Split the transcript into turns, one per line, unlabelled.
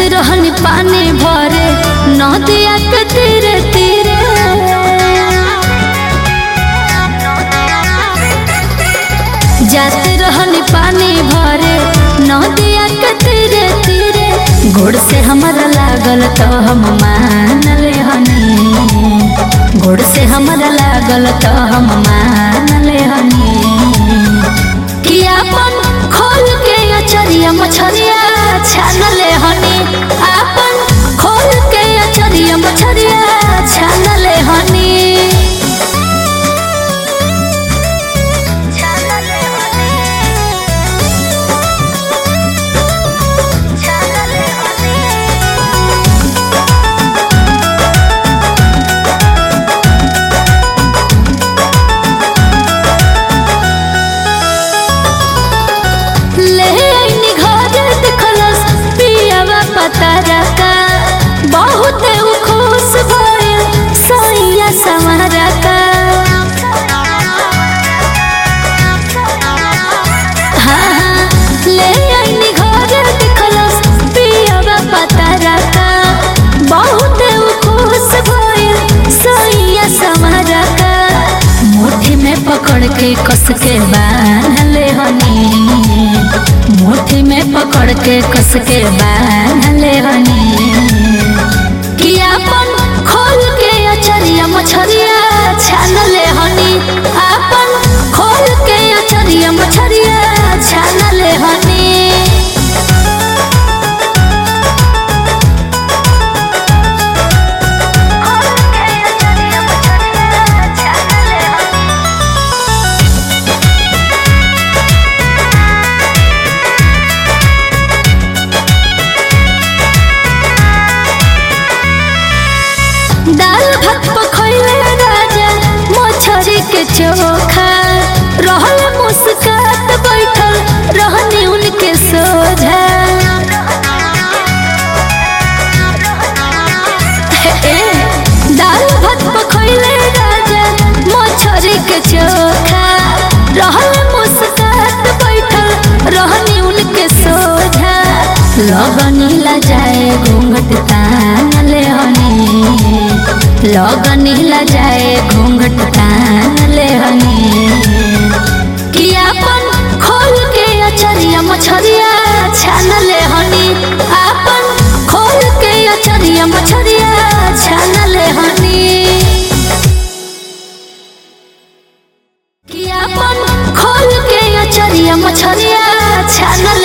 रहनी पानी भरे नदिया के तीरे तीरे जाते रहनी पानी भरे नदिया के तीरे तीरे गोड़ से हमारा लागल तो हम मान ले हनी गोड़ से हमारा लागल तो हम मान ले हनी कि अपन खोल के अचरिया मछरिया छान ले हनी अपन खोल के अचरिया मछरिया छान ले हनी ले आइनी घर देखलस पियावा पतारा का बहुत उ खुश भइल सैया समारा का हाँ हाँ ले आइनी घर देखलस पियावा पतारा का बहुत उ खुश भइल सैया समारा का मुट्ठी में पकड़ के कस के बांध ले हनी मुट्ठी में पकड़ के कस के बांध ले हनी कि अपन खोल के अचरिया मछरिया छान ले हनी अपन खोल के अचरिया मछरिया छान ले हनी दाल भात पखैले राजा मछरी के चोखा रहल मुस्कात बैठल रहनी उनके सोझा ए, दाल भात पखैले राजा मछरी के चोखा रहल मुस्कात बैठल रहनी उनके सोझा लगनी ला जाए घूंघट तान ले हनी लगनी ला जाए घूंघट तान ले हनी कि अपन खोल के अचरिया मछरिया छान ले हनी अपन खोल के अचरिया मछरिया छान ले हनी कि अपन खोल के अचरिया मछरिया छान